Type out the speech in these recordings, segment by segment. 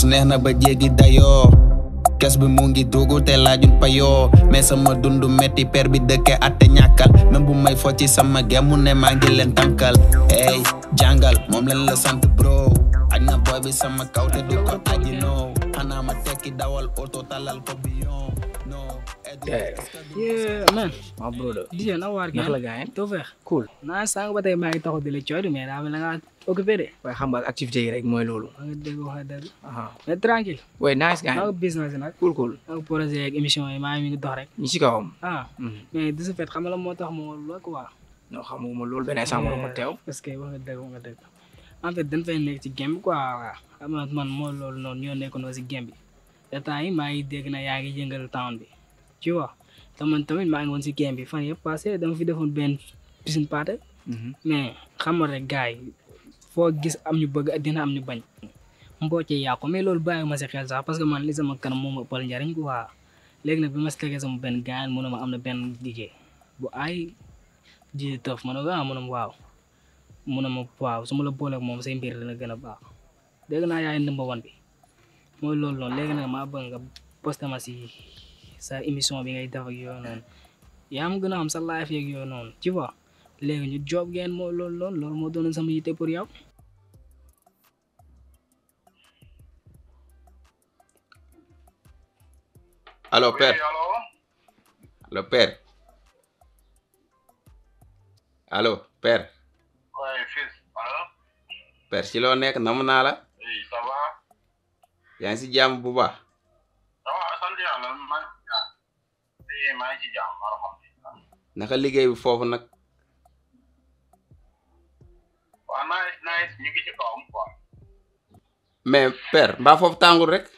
neex na ba jéggi dayoo kes bi mu ngi dugg te laajul payoo mais sama dundu metti per bi dëkke atte ñàkkal même bu may fo ci sama gemu ne maa ngi leen tànkal hey jàngal moom leen la sant bro aj na boy bi sama kaw te du ko aji no xanaa ma tekki dawal oto talal ko biyon no Yeah, man. my brother DJ na waar naka la gars yi Too feex. cool naa sànq ba tey maa ngi taxaw di la cooy mais daa mel na nga occupé de. waaye xam nga activité yi rek mooy loolu maa ngi dégg wax dëgg. aha mais tranquille. way nice gars maa yi ngi business nag. cool cool maa ngi projet ak émission yi maa ngi mi ngi dox rek. ñi ci kawam ah mais de ce fait xam nga la moo tax ma wóor la quoi. non xamuma loolu benn instant ma ma teew parce que wax nga dëgg wax nga dëgg. en fait dañ fay nekk ci game bi quoi waaw xam nga man moo loolu noonu ñoo nekkoon si game bi te temps yi maa ngi dégg na yaa ngi yëngal town bi tu vois te man tamit maa ngi woon si game bi fan yëpp passé dama fi defoon benn piscine party mais xam nga rek gars yi foo gis am ñu bëgg dina am ñu bañ mboo ci yàqu mais loolu bàyyi ma si xel sax parce que man li sama kanam moo ma ëppal njariñ quoi léegi nag bi ma si tegee sama benn gaañ mu ne ma am na benn liggéey bu ay ji tëf ma ne ko ah mu ne ma waaw mu ne ma waaw su ma la booleeg moom say mbir dina gën a baax dégg naa yaay ndëmba wan bi mooy loolu noonu léegi nag maa bëgg nga posté ma si sa émission bi ngay def ak yooyu noonu yaa ma gën a xam sa live yeeg yooyu noonu tu vois léegi ñu job ngeen moo loolu loolu loolu moo doonoon sama yitte pour yow allo père Oui, allô allo père allo père Ouais, fils. Allô père ci loo nekk nam naa la Oui, ça va yaa ngi si jàmm bu baax Ça va, sant yàlla maa ngi ci jàmm. Oui, maa ngi ci jàmm, alhamdulillah. naka liggéey bi foofu nag Waaw, nice, nice, ñu ngi ci kawam, quoi. mais père mbaa foofu tàngul rek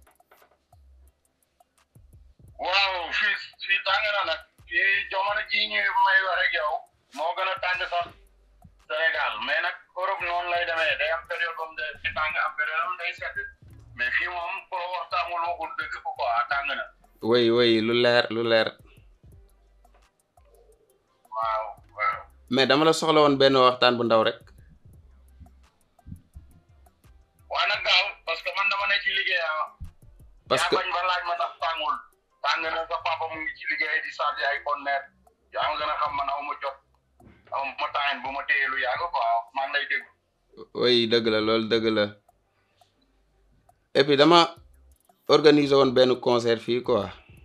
Waaw, fils, fii tàng na nag. Fii jamono ji ñu may wax ak yow moo gën a tàng sax Sénégal mais nag Europe noonu lay demee day am période boobu de di tàng am période am day sedd mais fii moom ku la wax tàngul waxul dëgg ko quoi tàng na. woy woy lu leer lu leer Waaw, waaw. mais dama la soxla woon benn waxtaan bu ndaw rek waa nag gaaw parce que man dama ne ci liggéey ah. parce que yaa bañ ba laaj ma tax tàngul tàng na sa papa mu ngi ci liggéey di chargé ay conteneur yaa ma gën a xam man aw ma jot aw ma temps bu ma téye lu yàgg quoi maa ngi lay dégg woy dëgg la loolu dëgg la et puis dama organiser woon benn concert fii quoi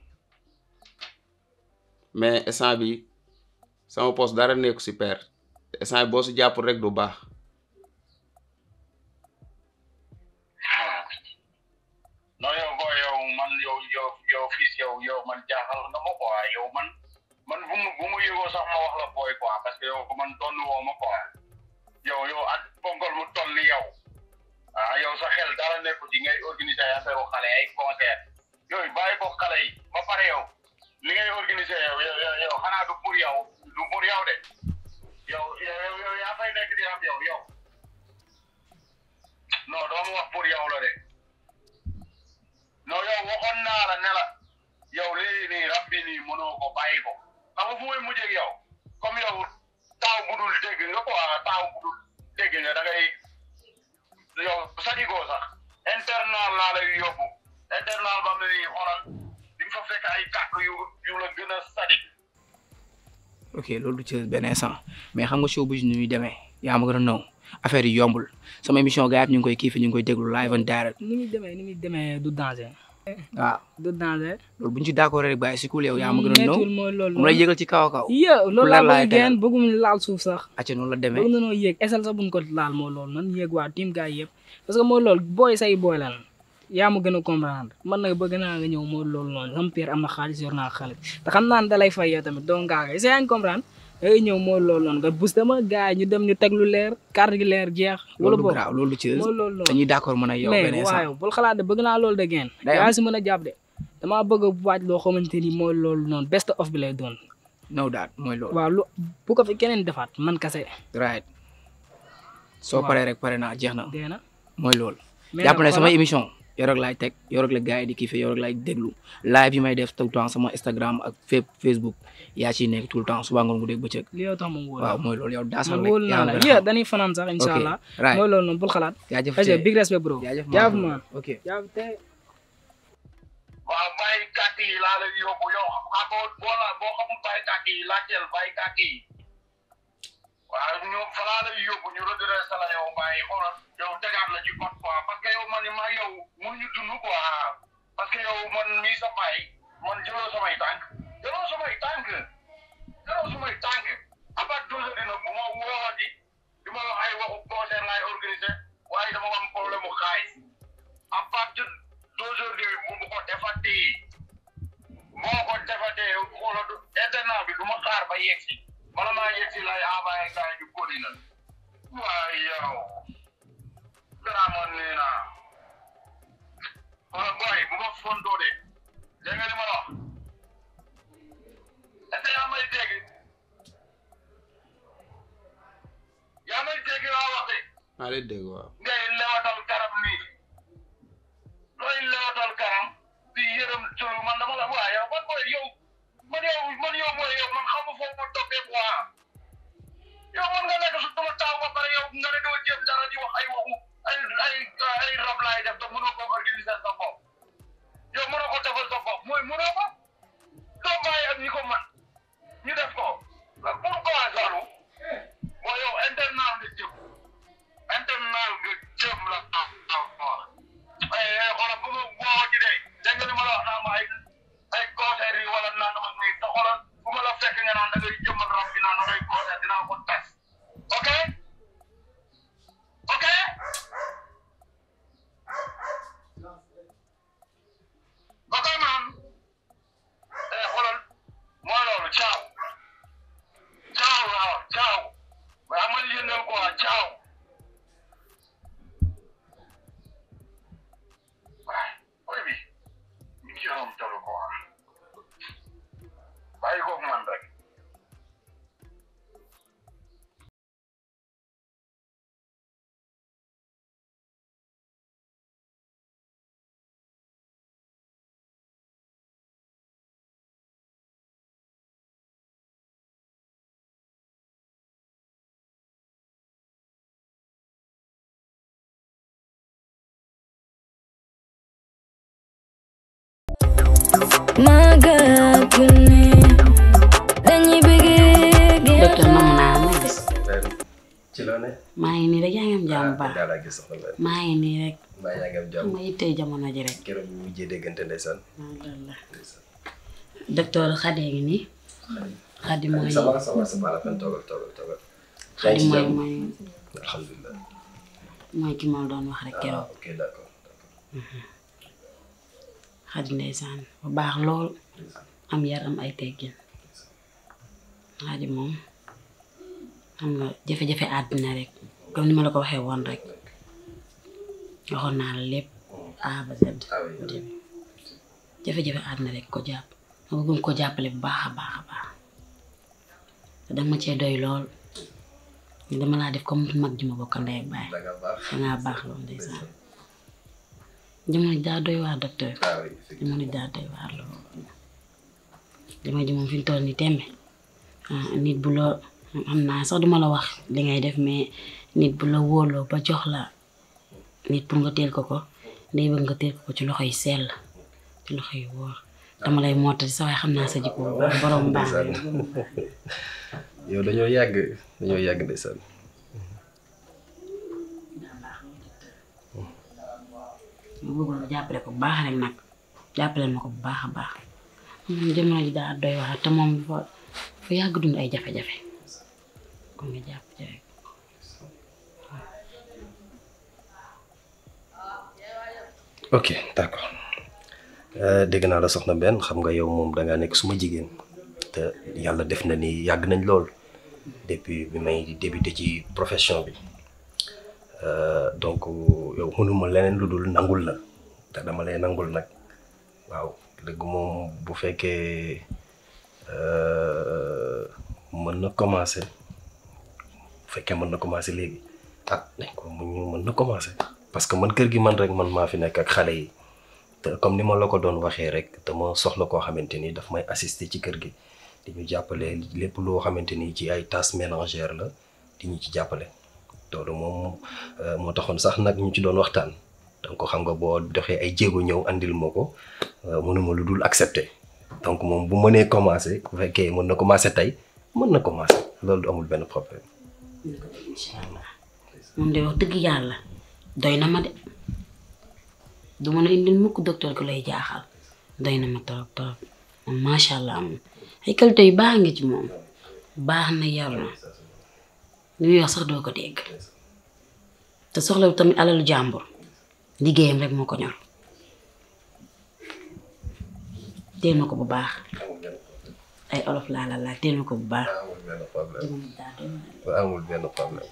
mais instant bi sama poste dara nekku si père te instant bi boo si jàppul rek du baax non yow boo yow man yow yow yow fii yow yow man jaaxal nga ma quoi yow man man bu mu bu mu yëgoo sax ma wax la booy quoi parce que yow man tonn woo ma quoi yow yow at ponkal mu toll ni yow ah yow sa xel dara nekku ci ngay organiser ay affaire xale ay concert yooyu bàyyi ko xale yi ba pare yow li ngay organiser yow yow yow yow xanaa du pour yow du pour yow de yow yow yow yow yaa fay nekk di am yow yow non doo ma wax pour yow la de non yow waxoon naa la ne la yow lii nii rab bi nii mënoo ko bàyyi ko xam nga fu may mujjee ak yow comme yow taaw bu dul dégg nga quoi taaw bu dul dégg nga da ngay yow sadigoo sax internal laa lay yóbbu internal ba mu ne xoolal di nga fa fekk ay kàkk yu yu la gën a sadik ok loolu du ci benn instant mais xam nga show bu ni muy demee yaa ma gën a naw affaire yi yombul sama émission gars yi ñu ngi koy kiifi ñu ngi koy déglu live and direct ni muy demee ni muy demee du danger waaw du danger loolu bu ñu ci d'accord rek bàyyi si cool yow yaa ma gën a naw mettul mooy loolu mu lay yëgal ci kaw a kaw yé loolu la laa laay bëgg tegal. geen bëggum laal suuf sax acca noonu la demee bëgg na noo yéeg esal sax buñ ko laal moo loolu nan yéeg waa team gars yëpp parce que mooy loolu booy say booy lan yaa ma gën a comprendre man nag bëgg naa nga ñëw mooy loolu noonu sama père am na xaalis yor naa xaalis te xam naa ne da lay fay yow tamit doo ngaa est-ce que yaa ngi comprendre da ngay ñëw mooy loolu noonu nga booster ma gars yi ñu dem ñu teg lu leer carte gi leer jeex wala loolu du boog graaw loolu du ci mooy loolu noonu dañuy d'accord mën a yow benn mais instant waaw bul xalaat de bëgg naa loolu de geen Day am. yaa si mën a jàpp de damaa bëgg a waaj loo xamante ni mooy loolu noonu best of bi lay doon no daat mooy loolu waaw lu bu ko fi keneen defaat man kase right soo Waaw. paree rek pare naa jeex na dee na mooy loolu mais jàpp nag ne sama xoolal- émission yow rek laay teg yow rek la gars yi di kiffé yow rek laay déglu live yi may def tout le temps sama Instagram ak fépp Facebook yaa ciy nekk tout le temps suba ngoon guddeeg bëccëg li yow tax ma wóor waaw mooy loolu yow daasal man rek wóolu naa la yaa ngi yeah dañuy fanaan sax incha ok allah right mooy loolu noonu bul xalaat jaajëf aja Thie. big respect bro jaajëf jaaf man ok jaaf te waaw bàyyi kàkk yi laa lay yóbbu yow xam nga boo la boo xamul bàyyi kàkk yi laajteel bàyyi kàkk yi waaw ñu fa laa lay yóbbu ñu redressé la yow bàyyi xoolal yow tegaat la ci code quoi parce que yow man ni maa yow mënuñu dund quoi parce que yow man mii sa bàyyi man jëloo samay tànk jëloo samay tànk jëloo samay tànk à part deux heures dina bu ma woowati di ma wax ay waxu concert laay organisé waaye dama am problème mu xaalis à partir deux heures de bu mu ko defatee moo ko defatee xoolal du internat bi du ma xaar ba yegg si bala maa yegg si lay envoyé gars yi ñu kóodi na waaye yow vraiment nee naa wala boy bu ma fontoo de dégg nga li ma la wax est-ce que yaa may dégg yaa may dégg laa wax de maa lay dégg waaw ngay lewatal garab nii looy lewatal kanam di yërëm tulu man dama la waa yow man mooy yow man yow man yow mooy yow man xamu foofu ma toppee quoi yow man nga nekk su sama taaw ba pare yow nga ne doo jéem dara di wax ay waxu ay ay ay rab laay def te mënoo ko organiser sa bopp yow mënoo ko defal sa bopp mooy mënoo ko doo bàyyi ak ñi ko man ñu def ko pourquoi loolu mooy yow internat nga jëm internat nga jëm la ah ah ah eh xoolal bu ma woo ci de dégg nga li ma la wax naa ma ay ay concert yi wala naan ma nii te xoolal bu ma la fekk nga naan da ngay jëmmal rab bi naan da ngay concert dinaa ko tas ok ok ok man eh xoolal mooy loolu ciao ciao waaw ciao waaye amal yëngal quoi ciao waaye booy bi ñu ngi ci rom tolu quoi bàyyi ko man rek Maga gune dañuy bëggee docteur namm naa la gis ci loo ne. maa ngi nii rek yaa ngi am jàmm bu baax daal laa gis soxna Mbène. maa ngi nii rek mbaa yaa ngi am xam jàmm. nga yittee jamono ji rek keroog ñu mujjee déggante ndeysaan. alhamdulilah docteur Khady ngi nii Khady mooy ça va ça va c'est pas la peine toogal toogal toogal. yaa Khady ngi ci mooy jàmm mooy alhamdulilah. mooy ki ma la doon wax rek ah keroog ok d'accord d'accord. Khady ndeysaan bu baax lool am yar am ay teggin Khady moom xam nga jafe-jafe àddina rek comme ni ma la ko waxee woon rek waxoon naa la lépp A ba Z ah oui au début jafe-jafe àddina rek ko jàpp ma bëggoon ko jàppale bu baax a baax a baax te danga ma cee doy lool ni dama laa def comme mag ji ma bokkal ndey ak baay da nga baax. dangaa baax lool ndeysaan jamono ji daa doy waar docteur ah oui effectivement. jamono ji daa doy waar lool jamono ji moom fi mu toll nii tembe ah, nit bu la xam naa sax duma la wax li ngay def mais nit bu la wóoloo ba jox la nit pour nga teel ko ko day bëgg nga teel ko ko ci loxo yi sell ci loxo yi wóor dama lay mottali sa waaye xam naa sa jikko bu baax borom baax ndeysaan. yow dañoo yàgg dañoo yàgg ndeysaan. ma bëggoon nga jàppale ko bu baax rek nag jàppale ma ko bu baax a baax moom jamono ji daa doy waar te moom dafa dafa yàgg dund ay jafe-jafe kon nga jàpp ci rek ok d'accord Euh, dégg naa la soxna benn xam nga yow moom da ngaa nekk suma jigéen te yàlla def na ni yàgg nañ lool depuis bi may débuté ci profession bi Euh, donc yow mënuma leneen lu dul nangul la te dama lay nangul nag waaw dëgg moom bu fekkee euh, mën na commencer bu fekkee mën na commencer léegi ah nañ ko mu mën na commencer parce que man kër gi man rek man maa fi nekk ak xale yi te comme ni ma la ko doon waxee rek dama soxla koo xamante ni daf may assister ci kër gi di ñu jàppale lépp loo xamante ni ci ay tâches ménagères la di ñu ci jàppale loolu moom moo taxoon sax nag ñu ci doon waxtaan donc xam nga boo doxee ay jéego ñëw andil ma ko mënuma lu dul accepter donc moom bu mënee commencer bu fekkee mën na commencer tey mën na commencer loolu du amul benn problème. incha allah moom de wax dëgg yàlla doy na ma de du mën a indil mukk docteur ku lay jaaxal doy na ma trop trop moom macha allah moom ay qualité yu baax nga ci moom baax na yar na li muy wax sax doo ko dégg te soxla tamit alalu jàmbur liggéeyam rek moo ko ñor teel ma ko bu baax ay olof laa la laaj teel ma ko bu baax. amul benn problème amul benn problème.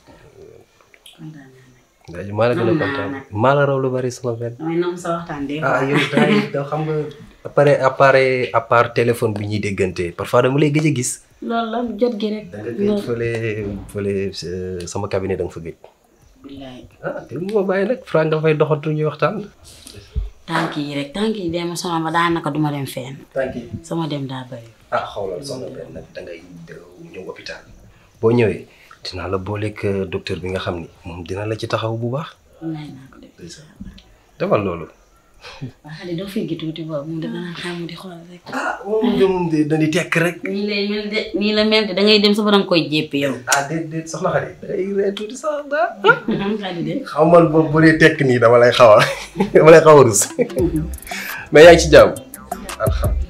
ndax maa la gën a kontaan maa la raw lu bari sama benn. damay nam sa waxtaan de. ah yow daay da xam nga appareil appareil à part téléphone bi ñuy déggante parfois dama lay gëj a gis. loolu la jot gi rek. da nga gëj fële fële sama cabinet da nga fa gëj. billaay ah te mu ma bàyyi nag Fra nga fay doxantu ñuy waxtaan. tànk yi rek tànk yi dee ma sonal ma daanaka duma dem fenn thank you. sama dem daa bëri. ah xoolal soxna benn nag da ngay ñëw hôpital boo ñëwee dinaa la booleeg docteur bi nga xam ni moom dina la ci taxaw bu baax. wallaay naa ko def. defal loolu. waa xale doo fi gi tuuti boobu moom dama naan xam di xool rek. ah moom de moom de dañuy tekk rek. nii lay mel de nii la mel de da ngay dem sa borom koy jépp yow. ah déet déet soxna Xadi da ngay ree tuuti sax daa. xale de. xaw man boobu bu dee tekk nii dama lay xaw a dama lay xaw a rus mais yaa ngi ci jàmm. alhamdulilah.